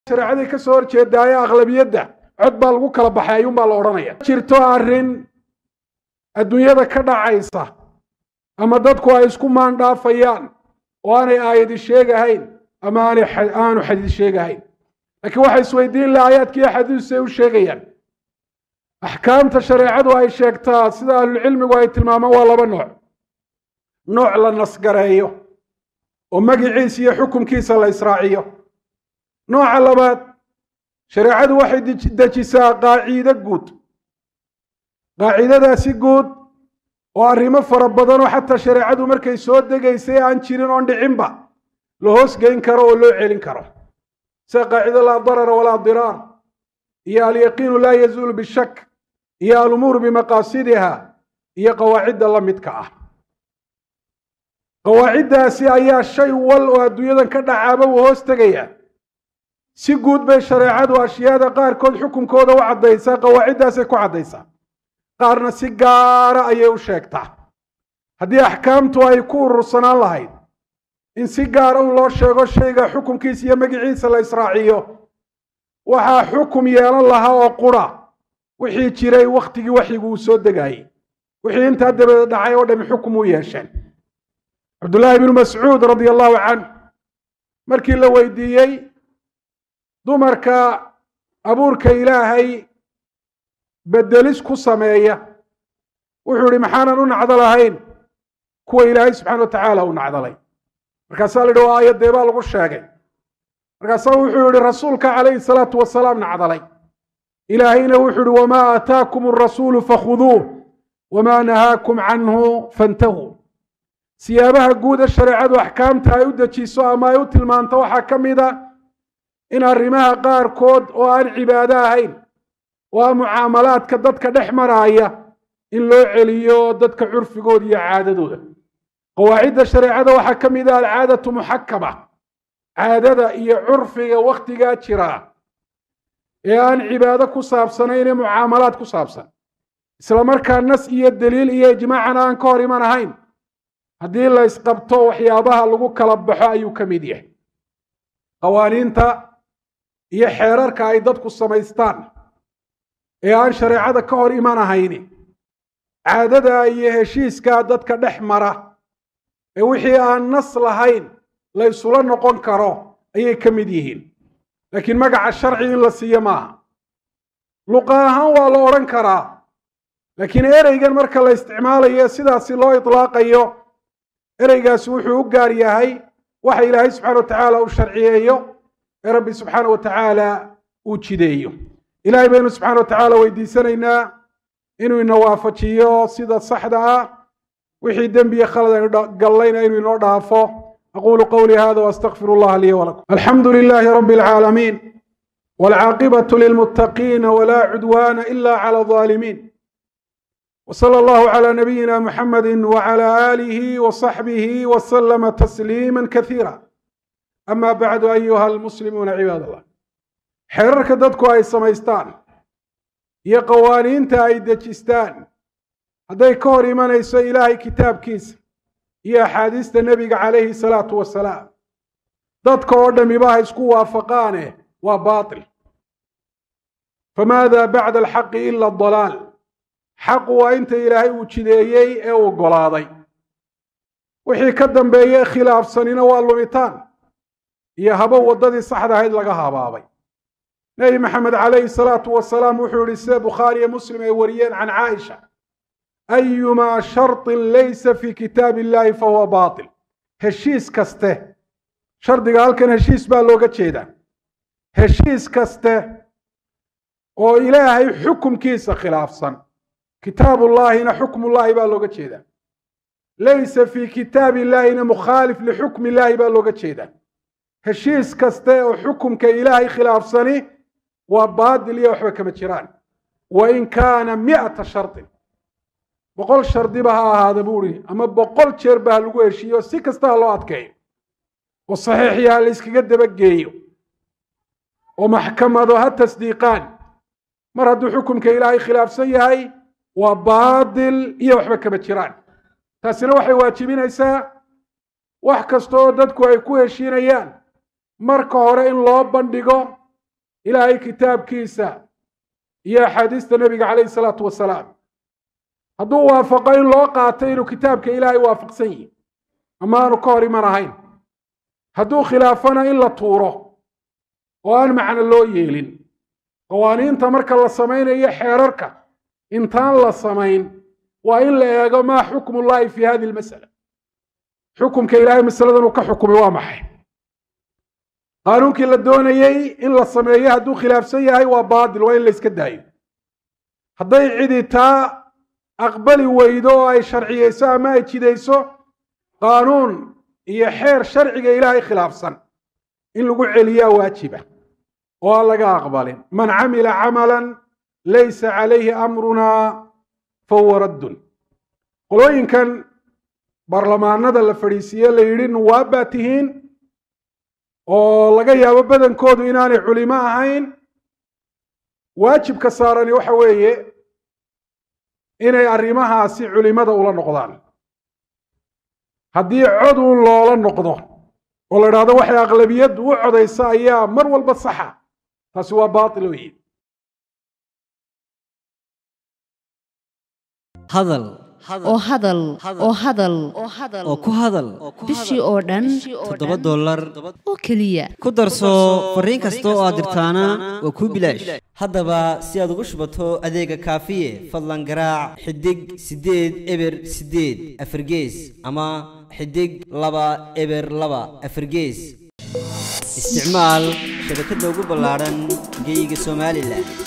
shareecadii ka soo horjeedaaye aqlabiyadda cod baa lagu kala baxay ayuunbaa la odhanaya jirto arrin adduunyada ka dhacaysa ama dadku ay isku maandhaafayaan oo aanay aayadi sheegahayn ama aanay aanu xadiis sheegahayn laakiin waxay isweydiin laha aayaadkiiyo xadiisay u sheegayaan axkaamta shareecadu ay sheegtaa sida ahlulcilmigu ay tilmaamaan waa laba nooc nooc la nasgareeyo oo magiciisa iyo xukumkiisa la israaciyo nooca labaad shareecadu waxay dejisaa qaaciide guud qaacidadaasi guud oo arrimo fara badanoo xataa shareecadu markay soo degaysay aan jirin oon dhicinba la hoosgeyn karo oo loo celin karo sida qaacido laa darara walaa diraar iyo alyaqiinu laa yazuulu bishak iyo alumuuru bimaqaasidiha iyo qawaacidda la midka ah qawaaciddaasi ayaa shay wal oo adduunyadan ka dhacaaba uu hoos tegaya si guud bay shareecadu ashyaada qaarkood xukunkooda u caddaysaa qawaaciddaasay ku caddaysaa qaarna si gaara ayay u sheegtaa haddii axkaamtu ay ku urursanaan lahayd in si gaara un loo sheego shayga xukumkiisa iyo magiciisa la israaciyo waxaa xukum yeelan lahaa oo qura wixii jiray wakhtigii waxyigu uu soo degayey wixii intaa dabadeed dhacay oo dhami xukum u yeesheen cabdullaahi bnu mascuud radia allahu canh markii la weydiiyey dumarka abuurka ilaahay bedelis ku sameeya wuxuu ihi maxaanan u nacdo lahayn kuwa ilaahay subxana wa tacaala u nacdalay markaasaa la yidhi waa aayadee baa lagu sheegay markaasaa wuxuu yihi rasuulka calayhi salaatu wasalaam nacdalay ilaahayna wuxuu yihi wamaa aataakum arasuulu fakhuduuh wamaa nahaakum canhu fantahuu siyaabaha guuda shareecadu axkaamta ay u dejiso ama ay u tilmaanto waxaa ka mid a in arrimaha qaarkood oo aan cibaado ahayn oo aan mucaamalaadka dadka dhex maraaya in loo celiyo dadka curfigooda iyo caadadooda qawaacidda shareecada waxaa ka mid ah alcaadatu muxakama caadada iyo curfiga wakhtigaa jira ee aan cibaado ku saabsanayn ee mucaamalaad ku saabsan isla markaa nas iyo daliil iyo ijmaacan aan ka hor iman ahayn haddii la isqabto waxyaabaha lagu kala baxo ayuu ka mid yahay qawaaniinta iyo xeerarka ay dadku samaystaan ee aan shareecada ka hor iman ahayni caadada iyo heshiiskaa dadka dhex mara ee wixii aan nas lahayn la ysula noqon karo ayay ka mid yihiin laakiin magaca sharci in la siiyo maaha luqa ahaan waa la odhan karaa laakiin ereygan marka la isticmaalayo sidaasi loo itlaaqayo ereygaasi wuxuu u gaar yahay waxa ilaahay subxana wa tacaala uu sharciyeeyo ee rabbi subxaana wa tacaala uu jideeyo ilahay baynu subxana wa tacaala weydiisanaynaa inuu ina waafajiyo sida saxda ah wixii dembiya khalad aynu gallayna inuu inoo dhaafo aqulu qawlii hada واstغfir اllaha lii wlakum alxamdu lilahi rab اlcaalamiin wاlcaaqibaة lilmutaqiina wla cudwana ila clى الظالمين وصلى الله على نبينا محمد وعلى آله وصحبه وسلم تسليما كثيرا أما بعد أيها المسلمون عباد الله xeerarka dadku ay samaystaan iyo qawaaniinta ay dejistaan hadday ka hor imanayso ilaahay kitaabkiisa iyo axaadiista nebiga calayhi salaatu wasalaam dadka oo dhamiba ha isku waafaqaane waa baatil famaada bacda alxaqi ila adalaal xaqu waa inta ilaahay uu jideeyey ee uu golaaday wixii ka dambeeye khilaafsanina waa lumitaan iyo habo waddadii saxda ahayd laga habaabay nebi maxamed calayhi salaatu wasalaam wuxuu yihi sida bukhaariyo muslim ay wariyeen can caaisha ayumaa sharطin laysa fi kitaab illahi fahuwa baatil heshiis kaste shardiga halkan heshiis baa looga jeedaa heshiis kaste oo ilaahay xukumkiisa khilaafsan kitaab ullaahina xukm ullaahi baa looga jeedaa laysa fi kitaab illaahina mukhaalif lixukm illaahi baa looga jeedaa heshiis kaste oo xukumka ilaahay khilaafsani waa baadil iyo waxba kama jiraan wain kaana mi'ata shardin boqol shardiba ha ahaada buu ihi ama boqol jeer ba ha lagu heshiiyo si kasta ha loo adkeeyo oo saxiixiyo ha la yskaga dabageeyo oo maxkamado ha tasdiiqaan mar hadduu xukumka ilaahay khilaafsan yahay waa baadil iyo waxba kama jiraan taasina waxay waajibinaysaa wax kasta oo dadku ay ku heshiinayaan marka hore in loo bandhigo ilaahay kitaabkiisa iyo axaadiista nebiga calayhi salaatu wasalaam hadduu waafaqo in loo qaato inuu kitaabka ilaahay waafaqsan yihi ama aanu ka hor iman ahayn hadduu khilaafana in la tuuro oo aan macno loo yeelin qawaaniinta marka la samaynayo xeerarka intaan la samayn waa in la eego maa xukmullahi fi hadi lmasala xukumka ilaahay masaladan uu ka xukumay waa maxay qaanuunkii la doonayey in la sameeyo hadduu khilaafsan yahay waa baatil waa in la iska daayo hadday cidi taa aqbali weydo oo ay sharciyeyso ama ay jidayso qaanuun iyo xeer sharciga ilaahay khilaafsan in lagu celiyaa waajiba oo aan laga aqbalin man camila camalan laysa calayhi amrunaa fahuwa raddun qolooyinkan baarlamaanada la fadhiisiiye la yidhi nuwaab baa tihiin oo laga yaabo badankoodu inaanay culimo ahayn waajibka saarani waxa weeye inay arrimahaasi culimada ula noqdaan haddii cod uun loola noqdo oo la idhahdo waxay aqlabiyaddu u codaysa ayaa mar walba saxa taasi waa baatil weeye hadal oo hadal oo hadal oo ku hadal bishii oo dhan toddoba dollar oo keliya ku darso fariin kasta oo aad dirtaana waa kuu bilaash haddaba si aad ugu shubato adeega kaafiye fadlan garaac xidig siddeed eber siddeed afargees ama xidig laba eber laba afargees isticmaal shabakadda ugu ballaadhan geeyiga somalilan